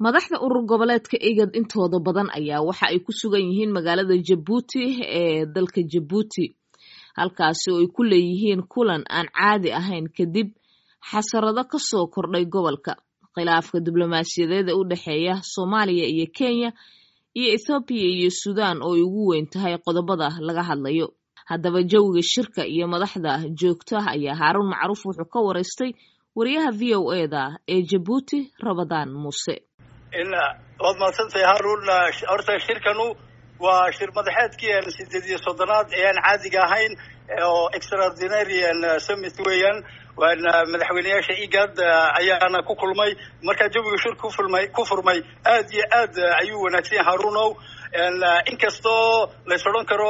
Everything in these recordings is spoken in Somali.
madaxda urur goboleedka igad intooda badan ayaa waxa ay ku sugan yihiin magaalada jabuuti ee dalka jabuuti halkaasi oo ay ku leeyihiin kulan aan caadi ahayn kadib xasarado ka soo kordhay gobolka khilaafka diblomaasiyadeed ee u dhexeeya soomaaliya iyo kenya iyo ethoobiya iyo suudaan oo ay ugu weyn tahay qodobada laga hadlayo haddaba jawiga shirka iyo madaxda joogta ayaa haaruun macruuf wuxuu ka waraystay wariyaha v o e da ee jabuuti rabadaan muuse waad mahadsantahay haarun horta shirkanu waa shir madaxeedkii sideed iyo soddonaad ee aan caadiga ahayn oo extraordinarian summit weeyaan waana madaxweyneyaasha igad ayaana ku kulmay markaa jawiga shir kufulmay ku furmay aad iyo aad ayuu wanaagsan yahay harunow inkastoo lays odhan karo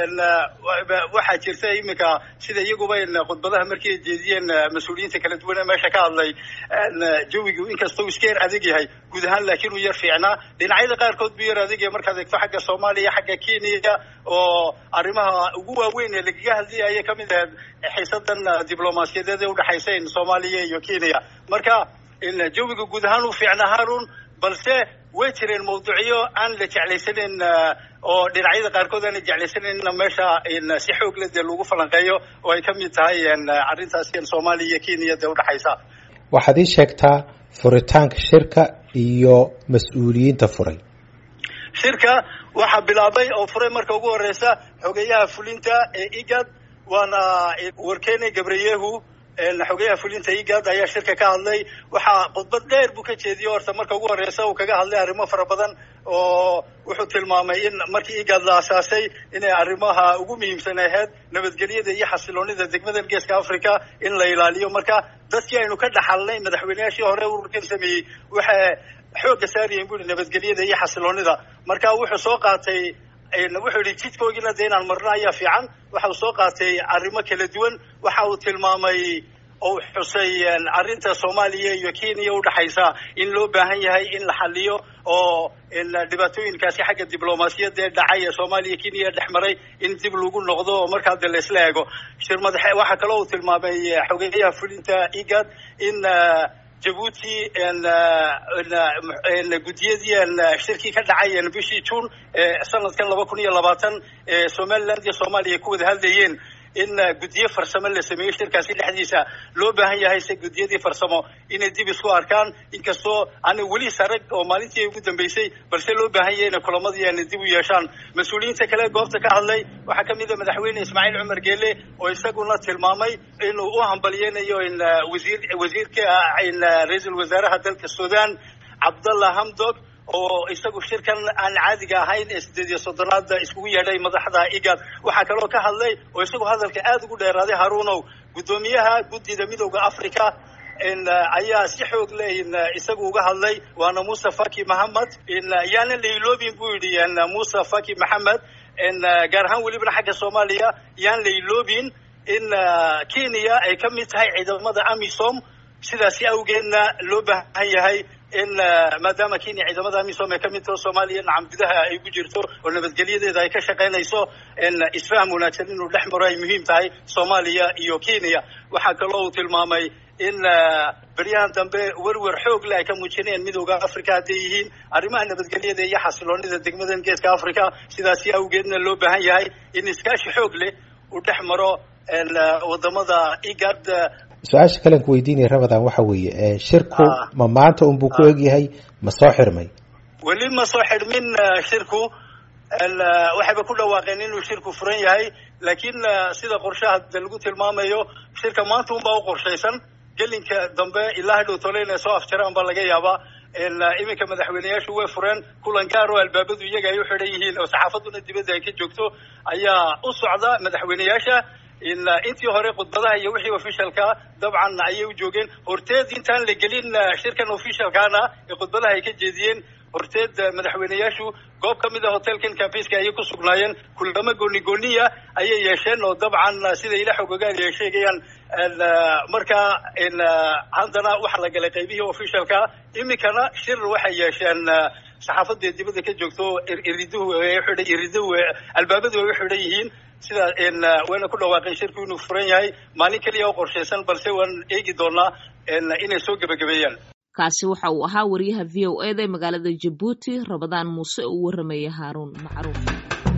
waxaa jirta iminka sida iyaguba khudbadaha markii ay jeediyeen mas-uuliyiinta kala duwan ee meesha ka hadlay jawigu inkastoo iska yar adag yahay guud ahaan laakiin uu yar fiicnaa dhinacyada qaarkood buu yar adag yahay markaad eegto xagga soomaaliya xagga kenya oo arrimaha ugu waaweyn ee lagaga hadlayay ayay kamid ahayd xiisadan diblomaasiyadeed ee udhexaysa soomaaliya iyo kenya marka jawiga guud ahaan uu fiicnaa harun balse way jireen mawduucyo aan la jeclaysaneyn oo dhinacyada qaarkood aan la jeclaysanayna meesha si xoog le dee lagu falanqeeyo oo ay kamid tahay arrintaas soomaaliya iyo kenya dee udhexaysa waxaad ii sheegtaa furitaanka shirka iyo mas-uuliyiinta furay shirka waxaa bilaabay oo furay marka ugu horeysa xogeyaha fulinta ee igad waana warkene gabriyehu xogeyaha fulinta igad ayaa shirka ka hadlay waxaa khudbad dheer buu ka jeediyey horta marka ugu horeysa uu kaga hadlay arrimo fara badan oo wuxuu tilmaamay in markii igad la asaasay inay arrimaha ugu muhiimsan ahayd nabadgelyada iyo xasiloonida degmadan geeska africa in la ilaaliyo marka dadkii aynu ka dhaxalnay madaxweyneyaashii hore ururkan sameeyey waxay xoogga saarayeen bu i nabadgelyada iyo xasiloonida marka wuxuu soo qaatay wuxuu yihi jidkoogina de inaan marno ayaa fiican waxa uu soo qaatay arrimo kala duwan waxa uu tilmaamay oo xusay arrinta soomaaliya iyo kenya udhexaysa in loo baahan yahay in la xaliyo oo dhibaatooyinkaasi xagga diblomaasiyadda ee dhacay ee soomaaliya kenya dhex maray in dib lagu noqdo oo markaa de laisla eego shir madaxe waxaa kaloo uu tilmaamay xogeyaha fulinta igad in jabuuti guddiyadii shirkii ka dhacay bishii june sanadkan laba kun iyo labaatan ee somaliland iyo soomaaliya ku wada hadlayeen in guddiyo farsamo la sameeyo shirkaasi dhexdiisa loo baahan yahay se guddiyadii farsamo inay dib isku arkaan inkastoo aana weli sarag oo maalintii ugu dambeysay balse loo baahan yahay inay kulamadii aana dib u yeeshaan mas-uuliyiinta kale goobta ka hadlay waxaa kamid a madaxweyne ismaaciil cumar geele oo isaguna tilmaamay inuu u hambalyeynayo in wasiir wasiirka ra-iisul wasaaraha dalka sudan cabdallah hamdog oo isagu shirkan aan caadiga ahayn ee sideed iyo soddonaada iskugu yeedhay madaxda igad waxaa kaloo ka hadlay oo isagu hadalka aada ugu dheeraaday haruunow guddoomiyaha guddida midooda africa ayaa si xoog leh isagu uga hadlay waana muuse faki maxamed yaana la iloobin buu yidhi muuse faki maxamed gaar ahaan welibana xagga soomaaliya yaan la iloobin in kenya ay ka mid tahay ciidamada amisom sidaasi awgeedna loo baahan yahay in maadaama kenya ciidamada amisom ay kamid taho soomaaliya nacam gudaha ay ku jirto oo nabadgelyadeeda ay ka shaqaynayso isfaham wanaagsan inuu dhex maro ay muhiim tahay soomaaliya iyo kenya waxaa kaloo uu tilmaamay in beryahan dambe werwer xoog leh ay ka muujinayaan midooda africa hadday yihiin arrimaha nabadgelyada iyo xasiloonida degmadan geeska africa sidaasi awgeedna loo baahan yahay in iskaashi xoog leh uu dhex maro wadamada igad su-aasha kalean ku weydiinaya ramadan waxa weeye shirku ma maanta unbuu ku egyahay ma soo xirmay weli ma soo xidhmin shirku waxayba ku dhawaaqeen inuu shirku furan yahay laakiin sida qorshaha de lagu tilmaamayo shirka maanta unbaa u qorshaysan gelinka dambe ilaa hadhow tole inay soo afjaraan baa laga yaabaa iminka madaxweyneyaashu way fureen kulan gaar oo albaabadu iyaga ay u xidhan yihiin oo saxaafaduna dibadda ay ka joogto ayaa u socda madaxweyneyaasha intii hore khudbadaha iyo wixii officialka dabcan ayay u joogeen horteed intaan la gelin shirkan officialkaana ee khudbadaha ay ka jeediyeen horteed madaxweyneyaashu goob ka mid a hotelkan cambiska ayay ku sugnaayeen kulamo gooni gooniya ayay yeesheen oo dabcan sida ila xogogaan ay sheegayaan markaa haddana waxa la galay qaybihii officialka iminkana shir waxay yeesheen saxaafadda dibadda ka joogto iriduhu xidhan iriduhu albaabadu ay u xidhan yihiin sida wayna ku dhawaaqeen shirku inuu furan yahay maalin keliya oo qorshaysan balse waan eegi doonaa inay soo gebagabeeyaan kaasi waxa uu ahaa wariyaha v o eda ee magaalada jabuuti rabadaan muuse oo u waramaya haaruun macruuf